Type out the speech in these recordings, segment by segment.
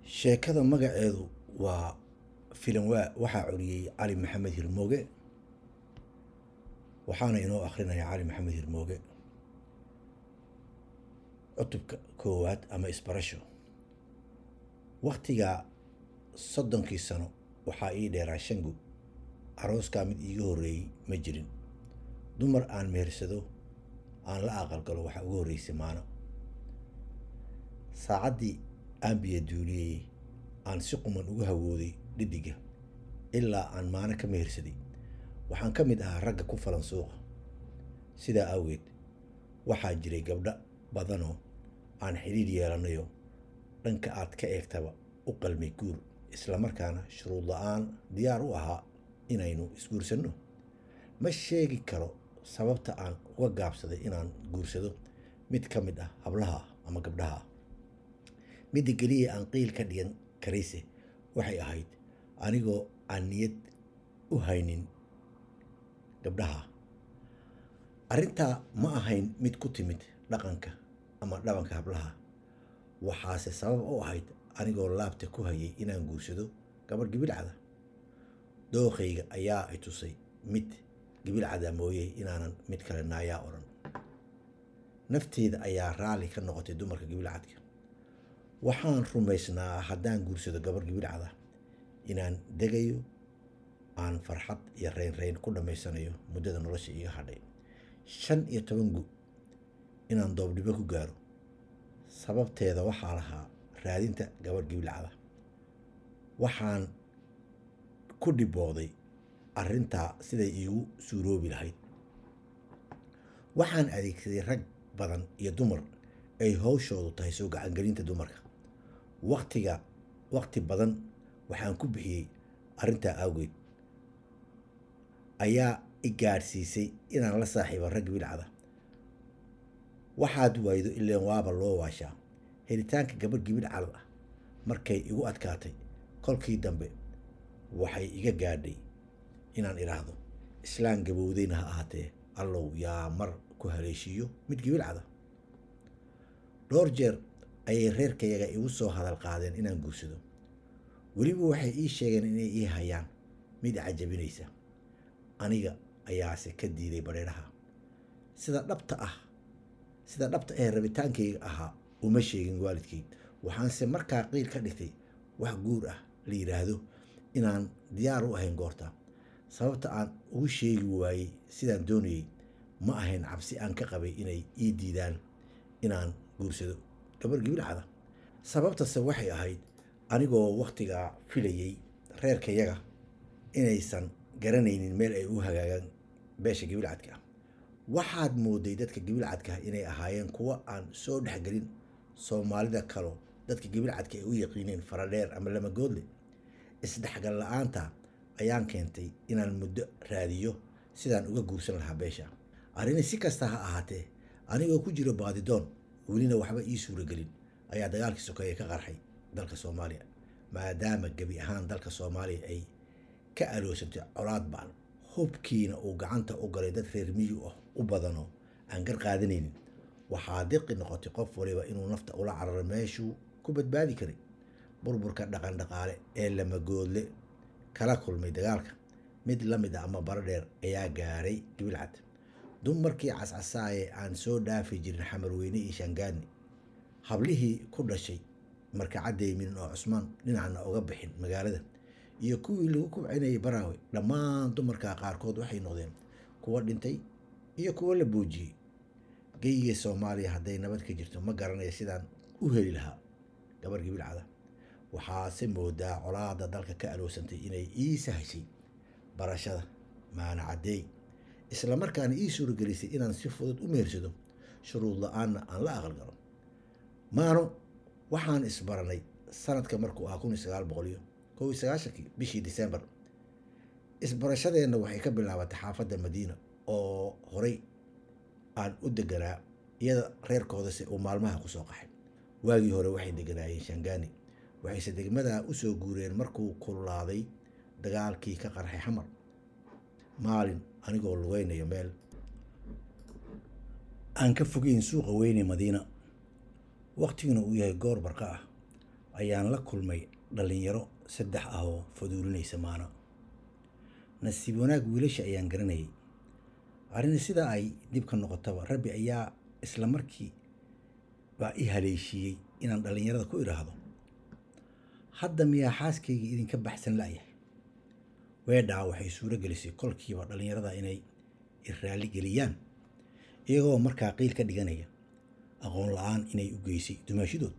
sheekada magaceedu waa filanwaa waxaa curiyey cali maxamed hirmooge waxaana inoo akrinaya cali maxamed hirmooge cutubka koowaad ama isbarasho waktigaa soddonkii sano waxaa ii dheeraa shangu arooskaa mid iiga horreeyey ma jirin dumar aan mehersado aan la aqalgalo waxaa uga horreysay maano saacaddii aan biyo duuliyey aan si quman uga hawooday dhiddiga ilaa aan maano ka mehersaday waxaan ka mid ahaa ragga ku falan suuqa sidaa awgeed waxaa jiray gabdho badanoo aan xidhiidh yeelanayo dhanka aad ka eegtaba u qalmay guur islamarkaana shuruud la-aan diyaar u ahaa inaynu isguursanno ma sheegi karo sababta aan uga gaabsaday inaan guursado mid ka mid ah hablaha ama gabdhaha ah midda keliya aan qiil ka dhigan karayse waxay ahayd anigoo aan niyad u haynin gabdhaha arrintaa ma ahayn mid ku timid dhaqanka ama dhabanka hablaha waxaase sabab u ahayd anigoo laabta ku hayay inaan guursado gabadh gibilcada dookhayga ayaa i tusay mid gibilcada mooye inaanan mid kale naayaa odhan nafteeda ayaa raalli ka noqotay dumarka gibilcadka waxaan rumaysnaa haddaan guursado gabadh gibilcada inaan degayo aan farxad iyo reynreyn ku dhammaysanayo muddada nolosha iga hadhay shan iyo toban gu inaan doobdhibo ku gaaro sababteeda waxaa lahaa raadinta gabadh gibilcada waxaan ku dhibooday arrintaa siday iigu suuroobi lahayd waxaan adeegsaday rag badan iyo dumar ay howshoodu tahay soo gacangelinta dumarka waktiga wakti badan waxaan ku bixiyey arrintaa awgeed ayaa i gaadhsiisay inaan la saaxiibo rag gibilcada waxaad waaydo ileen waaba loo waashaa helitaanka gabadh gibilcada ah markay igu adkaatay kolkii dambe waxay iga gaadhay inaan idhaahdo islaan gabowdayna ha ahaatee allow yaa mar ku haleeshiiyo mid gibilcada dhowr jeer ayay reerkayaga igu soo hadal qaadeen inaan guursado weliba waxay ii sheegeen inay ii hayaan mid cajabinaysa aniga ayaase ka diiday badheedhaha sida dhabta ah sida dhabta ee rabitaankayga ahaa uma sheegin waalidkay waxaanse markaa qiil ka dhigtay wax guur ah la yidhaahdo inaan diyaar u ahayn goorta sababta aan ugu sheegi waayey sidaan doonayey ma ahayn cabsi aan ka qabay inay ii diidaan inaan guursado gabar gibilcada sababtase waxay ahayd anigoo wakhtigaa filayey reerkayaga inaysan garanaynin meel ay u hagaagaan beesha gibilcadka ah waxaad mooday dadka gibilcadkaah inay ahaayeen kuwo aan soo dhexgelin soomaalida kaloo dadka gibilcadka ay u yaqiineen faradheer ama lamagoodle isdhexgal la-aanta ayaan keentay inaan muddo raadiyo sidaan uga guursan lahaa beesha arrini si kasta ha ahaatee anigoo ku jiro baadidoon welina waxba ii suuragelin ayaa dagaalkii sokeeye ka qarxay dalka soomaaliya maadaama gebi ahaan dalka soomaaliya ay ka aloosantay colaad baan hubkiina uu gacanta u galay dad reer miyi ah u badanoo aan gar qaadanaynin waxaa diqi noqotay qof waliba inuu nafta ula cararo meeshuu ku badbaadi karay burburka dhaqan dhaqaale ee lamagoodle kala kulmay dagaalka mid la mid ah ama baro dheer ayaa gaaray gibilcad dumarkii cascasaaye aan soo dhaafi jirin xamarweyne iyo shangaani hablihii ku dhashay markacadeymin oo cusmaan dhinacna uga bixin magaalada iyo kuwii lagu kubcinayay baraawe dhammaan dumarka qaarkood waxay noqdeen kuwo dhintay iyo kuwo la boojiyey geyga soomaaliya hadday nabad ka jirto ma garanaya sidaan u heli lahaa gabar gibilcada waxaase moodaa colaada dalka ka aloosantay inay ii sahashay barashada maana caddeey islamarkaana ii suuragelisay inaan si fudud u mehersado shuruud la-aanna aan la aqalgalo maano waxaan isbaranay sanadka markuu ahaa kun iyo sagaal boqoliyo kow iyo sagaashankii bishii disembar isbarashadeenna waxay ka bilaabatay xaafadda madiina oo horey aan u deganaa iyada reerkoodase uu maalmaha kusoo qaxay waagii hore waxay deganaayeen shangaani waxayse degmadaa usoo guureen markuu kululaaday dagaalkii ka qarxay xamar maalin anigoo lugeynayo meel aan ka fogeyn suuqa weyne madiina waktiguna uu yahay goor barqa ah ayaan la kulmay dhallinyaro saddex ah oo faduulinaysa maana nasiib wanaag wiilasha ayaan garanayay arrin sidaa ay dib ka noqotaba rabbi ayaa isla markii baa i haleeshiiyey inaan dhallinyarada ku idhaahdo hadda miyaa xaaskaygii idinka baxsan la'yahay weedhaa waxay suuro gelisay kolkiiba dhallinyarada inay i raalli geliyaan iyagoo markaa qiil ka dhiganaya aqoon la-aan inay u geysay dumaashidood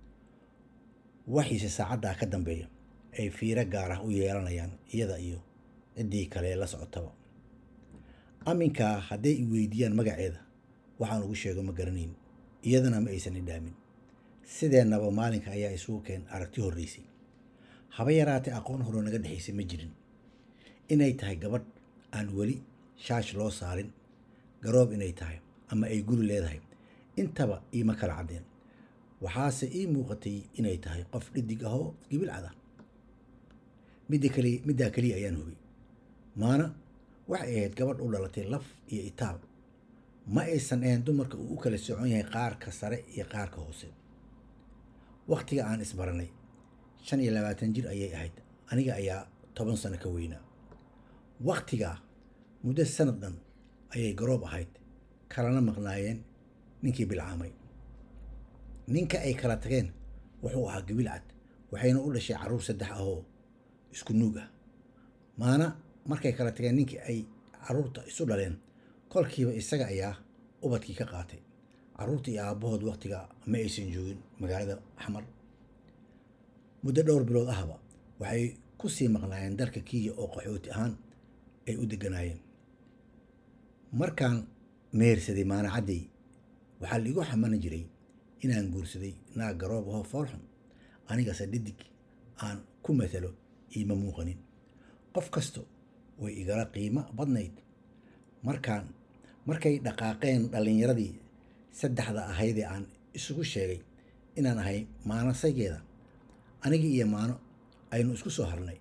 waxiise saacaddaa ka dambeeya ay fiiro gaar ah u yeelanayaan iyada iyo ciddii kale la socotaba aminkaa hadday i weydiiyaan magaceeda waxaan ugu sheego ma garanayn iyadana ma aysan idhaamin sideennaba maalinka ayaa isugu keen aragti horreysay haba yaraatee aqoon horoo naga dhexaysay ma jirin inay tahay gabadh aan weli shaash loo saarin garoob inay tahay ama ay guri leedahay intaba iima kala caddeen waxaase ii muuqatay inay tahay qof dhidig ahoo gibilcad ah midda kali middaa keliya ayaan hubay maana waxay ahayd gabadh u dhalatay laf iyo itaab ma aysan ahayn dumarka uu u kala socon yahay qaarka sare iyo qaarka hoose wakhtiga aan isbaranay shan iyo labaatan jir ayay ahayd aniga ayaa toban sano ka weynaa wakhtigaa muddo sanad dhan ayay garoob ahayd kalana maqnaayeen ninkii bilcaamay ninka ay kala tageen wuxuu ahaa gabilcad waxayna u dhashay carruur saddex ahoo isku nuug ah maana markay kala tageen ninkii ay carruurta isu dhaleen kolkiiba isaga ayaa ubadkii ka qaatay carruurta iyo aabbahood wakhtiga ma aysan joogin magaalada axmar muddo dhowr bilood ahba waxay ku sii maqnaayeen dalka kiya oo qaxooti ahaan ay u deganaayeen markaan mehersaday maana caddey waxaa laigu xamani jiray inaan guursaday naag garoob ahoo foolxun anigase dhidig aan ku matalo iima muuqanin qof kasto way igala qiimo badnayd markaan markay dhaqaaqeen dhallinyaradii saddexda ahaydee aan isugu sheegay inaan ahay maanasaygeeda anigii iyo maano aynu isku soo harnay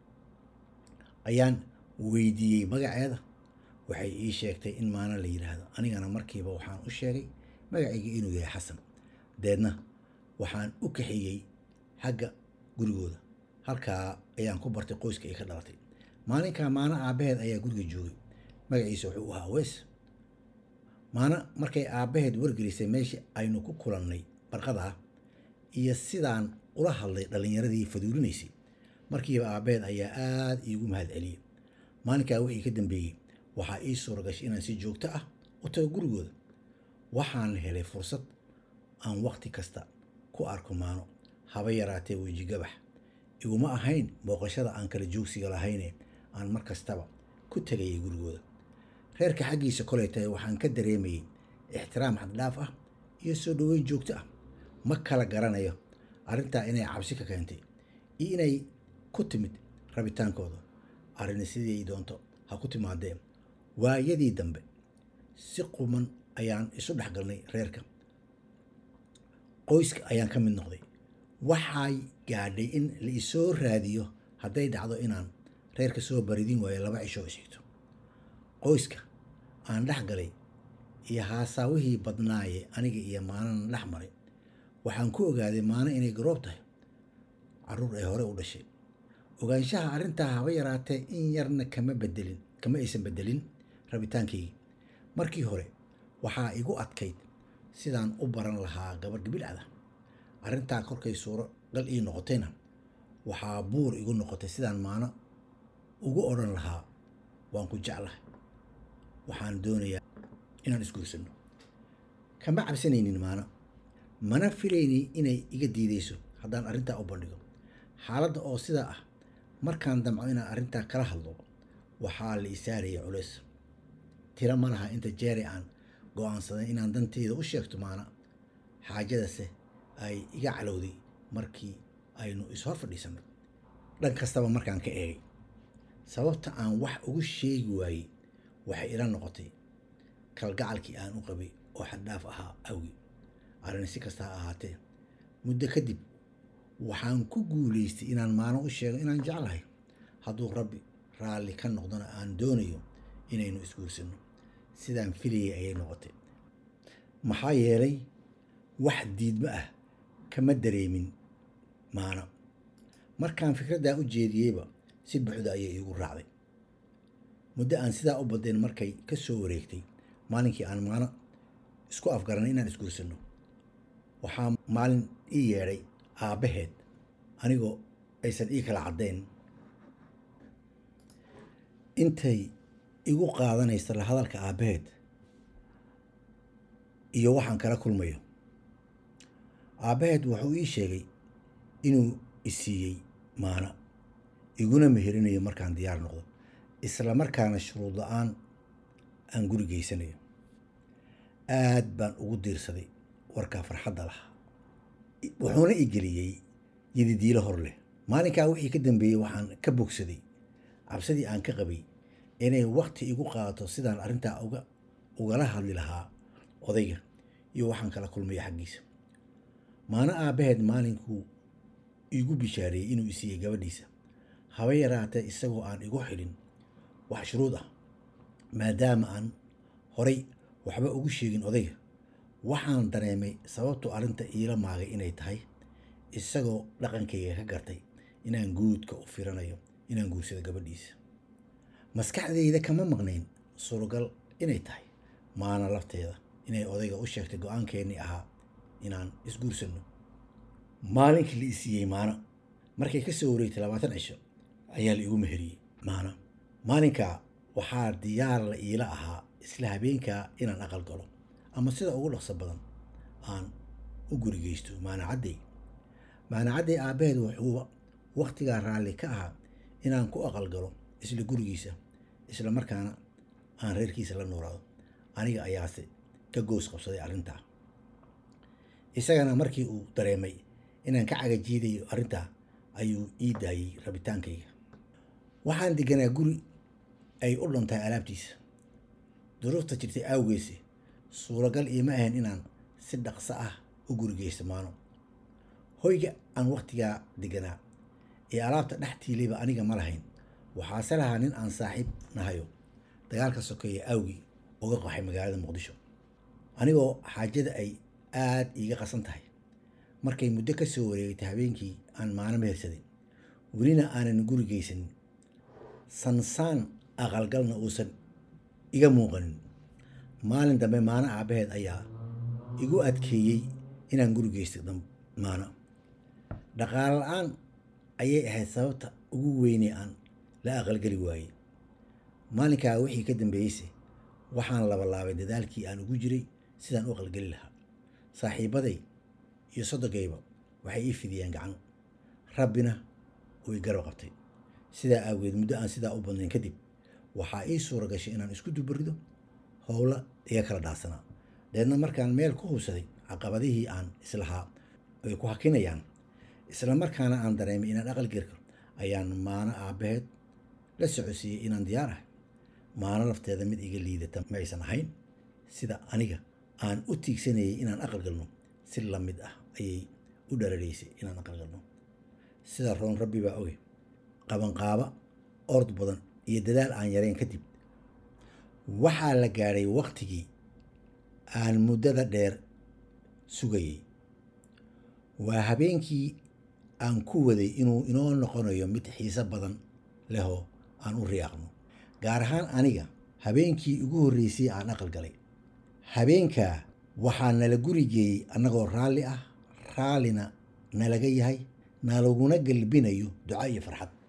ayaan weydiiyey magaceeda waxay ii sheegtay in maano la yidhaahdo anigana markiiba waxaan u sheegay magacayga inuu yahay xasan deedna waxaan u kaxeeyey xagga gurigooda halkaa ayaan ku bartay qoyska ay ka dhalatay maalinkaa maano aabbaheed ayaa guriga joogay magaciisa wuxuu ahaa weys maana markay aabbaheed wargelisay meeshii aynu ku kulannay barqadaa iyo sidaan ula hadlay dhallinyaradii faduulinaysay markiiba aabbaheed ayaa aada iigu mahad celiyey maalinkaa wixii ka dambeeyey waxaa ii suura gashay inaan si joogto ah u tago gurigooda waxaan helay fursad aan wakhti kasta ku arko maano haba yaraatee weji gabax iguma ahayn booqashada aan kala joogsiga lahayne aan mar kastaba ku tegayay gurigooda reerka xaggiisa kolay tahay waxaan ka dareemayey ixtiraam xaddhaaf ah iyo soo dhoweyn joogto ah ma kala garanayo arrintaa inay cabsi ka keentay iyo inay ku timid rabitaankooda arrini sidii doonto ha ku timaadeen waayadii dambe si quman ayaan isu dhex galnay reerka qoyska ayaan ka mid noqday waxay gaadhay in la isoo raadiyo hadday dhacdo inaan reerka soo baridin waayo laba cishoo isxigto qoyska aan dhex galay iyo haasaawihii badnaaye aniga iyo maanana dhex maray waxaan ku ogaaday maano inay garoob tahay carruur ay hore u dhashay ogaanshaha arrintaa haba yaraatee in yarna kama bedelin kama aysan bedelin rabitaankaygii markii hore waxaa igu adkayd sidaan u baran lahaa gabadh gabilcada arrintaa korkay suuro gal ii noqotayna waxaa buur igu noqotay sidaan maano ugu odhan lahaa waan ku jeclahay waxaan doonayaa inaan isguursanno kama cabsanaynin maano mana filayni inay iga diidayso haddaan arrintaa u bandhigo xaaladda oo sidaa ah markaan damco inaan arrintaa kala hadlo waxaa la isaaraya culays tiro ma laha inta jeere aan go-aansaday inaan danteyda u sheegto maana xaajadase ay iga calowday markii aynu ishor fadhiisanno dhan kastaba markaan ka eegay sababta aan wax ugu sheegi waayey waxay ila noqotay kalgacalkii aan u qabay oo xaddhaaf ahaa awgi arrin si kasta ha ahaatee muddo kadib waxaan ku guulaystay inaan maano u sheego inaan jeclahay hadduu rabbi raalli ka noqdona aan doonayo inaynu isguursanno sidaan filayay ayay noqotay maxaa yeelay wax diidmo ah kama dareemin maana markaan fikraddaa u jeediyeyba si buuxda ayay iigu raacday muddo aan sidaa u badeen markay ka soo wareegtay maalinkii aan maano isku afgaranay inaan isguursanno waxaa maalin ii yeedhay aabbaheed anigoo aysan ii kala caddayn intay igu qaadanaysa la hadalka aabbaheed iyo waxaan kala kulmayo aabbaheed wuxuu ii sheegay inuu isiiyey maana iguna meherinayo markaan diyaar noqdo isla markaana shuruud la-aan aan guri geysanayo aad baan ugu diirsaday warkaa farxadda lahaa wuxuuna i geliyey yadidiilo hor leh maalinkaa wixii ka dambeeyey waxaan ka bogsaday cabsidii aan ka qabay inay wakti igu qaadato sidaan arrintaa uga ugala hadli lahaa odayga iyo waxaan kala kulmaya xaggiisa maana aabbaheed maalinkuu iigu bishaareeyey inuu isiiyey gabadhiisa haba yaraatee isagoo aan igu xidhin wax shuruud ah maadaama aan horay waxba ugu sheegin odayga waxaan dareemay sababtu arrinta iila maagay inay tahay isagoo dhaqankayga ka gartay inaan guudka u firanayo inaan guursado gabadhiisa maskaxdayda kama maqnayn suuragal inay tahay maana lafteeda inay odayga u sheegtay go-aankeennii ahaa inaan isguursanno maalinkii la isiiyey maana markay ka soo wareegtay labaatan cisho ayaa la igu meheriyey maana maalinkaa waxaa diyaar la iila ahaa isla habeenkaa inaan aqal galo ama sida ugu dhaqso badan aan u gurigeysto maanacadday maanacadday aabbaheed wuxuu wakhtigaa raalli ka ahaa inaan ku aqal galo isla gurigiisa isla markaana aan reerkiisa la nuuraado aniga ayaase ka goos qabsaday arrintaa isagana markii uu dareemay inaan ka cagajiidayo arrintaa ayuu ii daayey rabitaankayga waxaan deganaa guri ay u dhantahay alaabtiisa duruufta jirtay aawgeese suuragal iima ahayn inaan si dhaqso ah u gurigeysto maano hoyga aan wakhtigaa deganaa ee alaabta dhex tiilayba aniga ma lahayn waxaase lahaa nin aan saaxiib nahayo dagaalka sokeeya aawgii uga qaxay magaalada muqdisho anigoo xaajada ay aad iiga qasan tahay markay muddo ka soo wareegtay habeenkii aan maano mehersaday welina aanan guri geysanin sansaan aqalgalna uusan iga muuqanin maalin dambe maano aabbaheed ayaa igu adkeeyey inaan guri geysto maano dhaqaale la-aan ayay ahayd sababta ugu weynee aan la aqalgeli waayey maalinkaa wixii ka dambeeyeyse waxaan labalaabay dadaalkii aan ugu jiray sidaan u aqalgeli lahaa saaxiibaday iyo soddogayba waxay ii fidiyeen gacan rabbina uu i garab qabtay sidaa aageed muddo aan sidaa u badnayn kadib waxaa ii suura gashay inaan isku dubarido howla iga kala dhaarsanaa deedna markaan meel ku hubsaday caqabadihii aan islahaa ay ku hakinayaan isla markaana aan dareemay inaan aqal gerka ayaan maano aabbaheed la socodsiiyey inaan diyaar ahay maano lafteeda mid iga liidata ma aysan ahayn sida aniga aan u tiigsanayay inaan aqal galno si la mid ah ayay u dhararaysay inaan aqal galno sida roon rabbi baa oge qabanqaaba ord badan iyo dadaal aan yarayn kadib waxaa la gaadhay waktigii aan muddada dheer sugayey waa habeenkii aan ku waday inuu inoo noqonayo mid xiise badan lehoo aan u riyaaqno gaar ahaan aniga habeenkii ugu horreysay aan aqal galay habeenkaa waxaa nala guri geeyey annagoo raalli ah raallina nalaga yahay nalaguna galbinayo duco iyo farxad